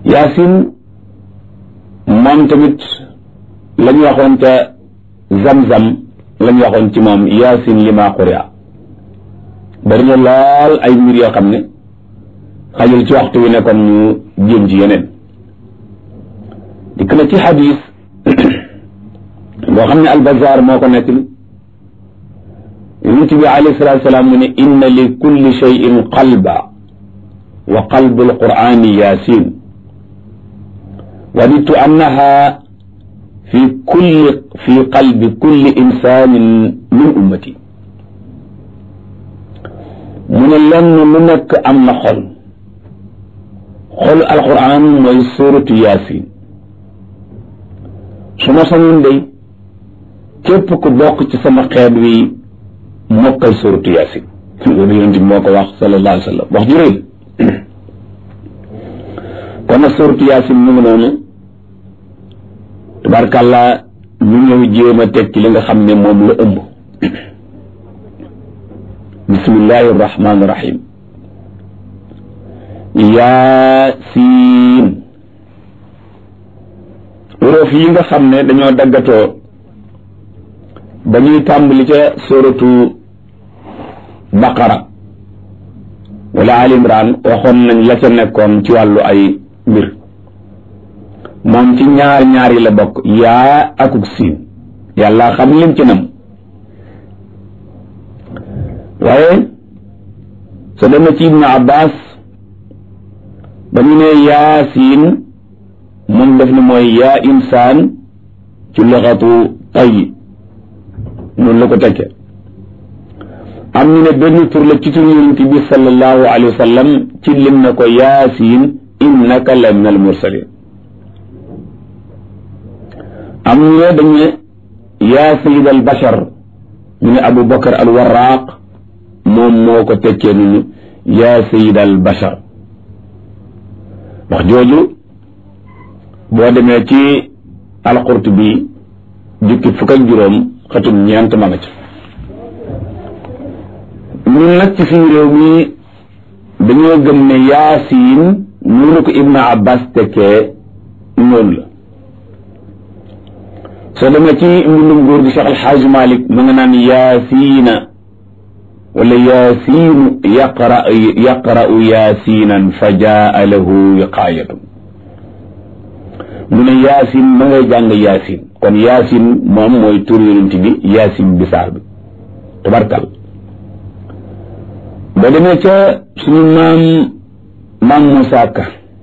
yaasin moom tamit la ñu waxoon ca zam-zam la ñu waxoon ci moom yaasin li maa quri'a bari na lool ay mbir yoo xam ne xajul ci waxtu wi nekkoon ñu jéem ci yeneen dikk na ci xadis boo xam ne albazar moo ko nekk yonent bi alayhi salaatu salaam mu ne inna li kulli cheyin qalba wa qalbu alqurani yasin wadidtu annaha fi kulli fi qalbi kulli insanin min ummati mu ne lenn lu nekk am na xol xolu alquran mooy suratu yasin su ma sañoon day képp ku bokk ci sama xeet wi mokkal suratu yasin loolu yonent bi moo ko wax sallallahu alayhi wa sallam wax ju rëy kon nag suratu yasin mu ngi noonu tabarkàlla ñu ñëw jéem a teg ci li nga xam ne moom la ëmb bismillahi irrahmani irrahim yaasiin uróof yi nga xam ne dañoo daggatoo ba ñuy tàmbali ca suratu baqara wala al imran waxoon nañ la ca nekkoon ci wàllu ay mbir moom ci ñaar ñaar yi la bokk yaa akuk siin yàlla xam lim ci nam waaye soo demee ci ibnu abbas ba ñu ne yaasiin moom def ne mooy yaa insaan ci luxatu tay noonu la ko tekke am ñu ne benn tur la ci tur yonent bi sallallahu alayhi wa sallam ci lim na ko yaasiin innaka la min al mursalin am ñu ne dañu ne yaa sayid al bashar ñu ne abu bakar al warraq moom moo ko tekkee nunu yaa sayid al bashar wax jooju boo demee ci alqurtubi jukki fukk ak juróom xatum ñeent ma nga ci ñun nag ci suñu réew mi dañoo gëm ne yaasiin noonu ko ibnu abbas tekkee noonu la soo demee ci mbindum góor gi Cheikh Alxaaj Malik ma nga naan yaasiina wala yaasiinu yaqra yaqra'u yaasiinan fa jaa lahu wiqaayatun mu ne yaasin ma ngay jàng yaasin kon yaasin moom mooy tur yonent bi yaasin bisaar bi tabarkal ba demee ca suñu maam maam Moussa Ka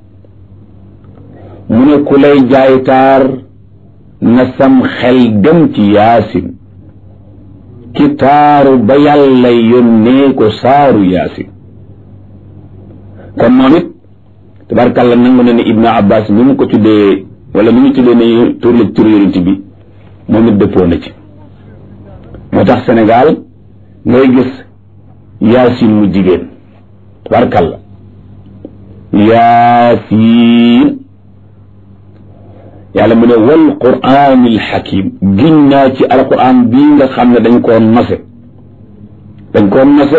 mu ne ku lay jaay taar na sam xel dem ci yaasin ki taaru ba yàlla yónnee ko saaru yaasin kon moom it tabarkàlla nangu na ne ibnu abbas mi mu ko tuddee wala mi ñu tuddee ne tur la tur yonent bi moom it dëppoo na ci moo tax Sénégal ngay gis yaasin mu jigéen tabarkàlla yaasiin yàlla mu ne wal quraanil xakim giñ naa ci alquran bii nga xam ne dañ koo nose dañ koo nose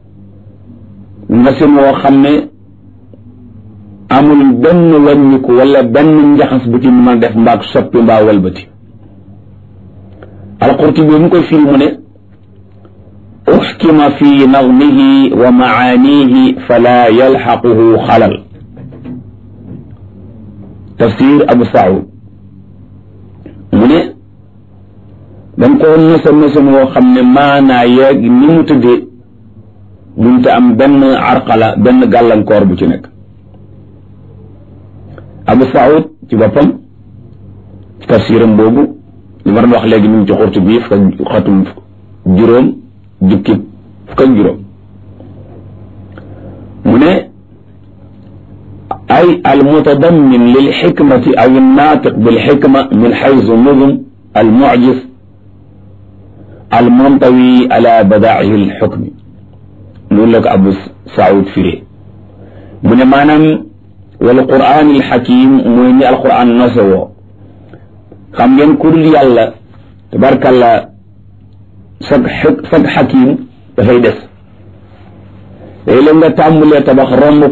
nose moo xam ne amul benn wàññiku wala benn njaxas bu ci mën a def mbaag soppi mbaa walbati alqurtubi mu koy firi mu ne uxkima fi nazmihi wa macaanihi fala yalxaquhu xalal tafsir abu saud mu ne dañ ko nose nose moo xam ne maanaa yeeg ni mu tëddee munte am benn arqala benn gàllankoor bu ci nekk abu saud ci boppam ci tafsiram boobu li ma doon wax léegi mu ngi ci xurtu bii fukk ak xatum juróom jukki fukk ak juróom mu ne ay almutadammin lilxikmati aw annaatiq bilxikma min xaysu nudum almucjis almuntawi ala badaa'ihi alxukmi noonu la ko abu saud firee mu ne maanaam wal quraan alxakim mooy ni alquran nose woo xam ngeen ku dul yàlla tabarkalla sag sag xakim dafay des léeg-léeg nga tàmbulee tabax romb